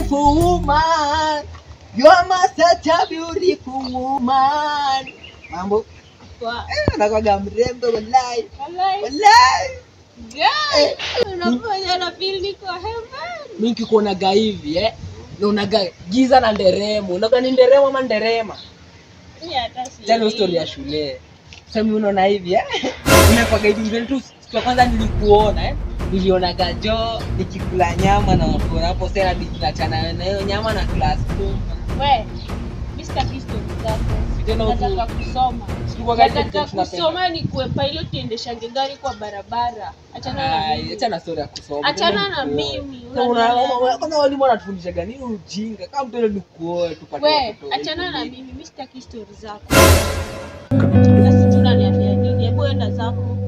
beautiful woman. You are my such a beautiful woman. Mambo Kwa- eh, anakwaga mrembo wallahi. Walai, Wallahi. guy, unafanya na feel niko heaven. Mimi nikikuonaga hivi eh. Naonaga giza na nderemo. Unaga ni nderemo ama nderema? Mimi hata si- Tell hiyo story ya shule. Sasa mimi unaona hivi eh. Unakwaga hivi mbele tu siku ya kwanza nilikuona eh. Nilionaga jo nikikula nyama na watu hapo sasa hadi tunachana na hiyo nyama na class tu. We, Mr. Kisto zako. Tena huku- Nataka kusoma. Sikuwa gani Nataka tunapenda. kusoma ni kuwe pilot niendeshange gari kwa barabara. Achana na Ai, mimi. Acha na story ya kusoma. Achana Tena na nikuoe. mimi, Sasa una- unanielewa. una- Kwanza walimu wanatufundisha gani ujinga. Kama mtu ni kuoe tupate We, watoto. achana na mimi, mimi sitaki story zako. Sasa sijui unaniambia nini. Hebu enda zako.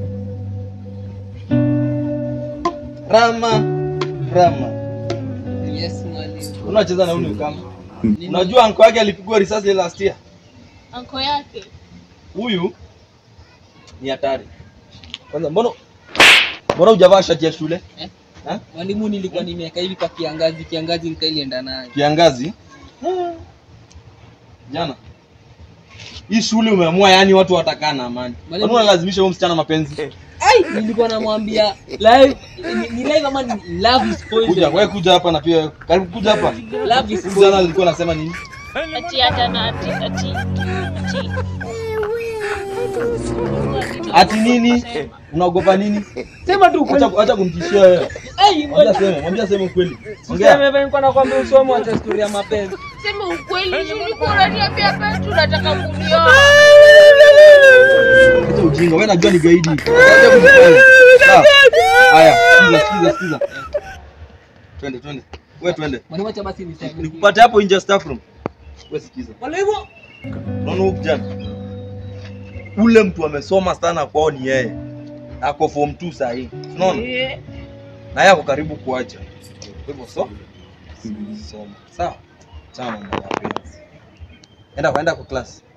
Rama, Rama, Yes, mwalimu. unacheza na huyu kama unajua anko yake alipigwa risasi ile last year. Anko yake. Huyu ni hatari. Kwanza mbona mbona hujavaa shati ya shule? Eh? Ha? Mwalimu nilikuwa nimeweka hivi kwa kiangazi, kiangazi nikailienda nayo. Kiangazi jana. Hii shule umeamua yani watu watakaa na amani. Mwalimu- Mbona unalazimisha huyo msichana mapenzi? Ai, nilikuwa namwambia live ni, ni live ama ni love is poison. Kuja, wewe kuja hapa na pia karibu kuja hapa. Love is Huyu poison. Jana alikuwa anasema nini? Ati hata na ati ati ati. Ati nini? Unaogopa nini? Sema tu Acha kweli. acha kumtishia wewe. Ai, Mwambie sema, mwambie sema ukweli. Ongea. Sema hivi nilikuwa nakwambia usome acha story ya mapenzi. Sema ukweli, si ulikuwa unaniambia hapa tunataka kunioa. Acha ujinga, wewe najua ni gaidi. Acha kujifanya. Sawa. Haya, sikiza sikiza sikiza. Twende twende. Wewe twende. Mwalimu acha basi niseme. Nikupate hapo nje ya staff room. Wewe sikiza. Mwalimu. Unaona huyu kijana? Ule mtu amesoma sana kwao ni yeye. Ako form 2 saa hii. Unaona? Eh, Na yeye ako karibu kuacha. Kwa hivyo so soma. Sawa? Chana na mapenzi. Enda kwenda kwa class.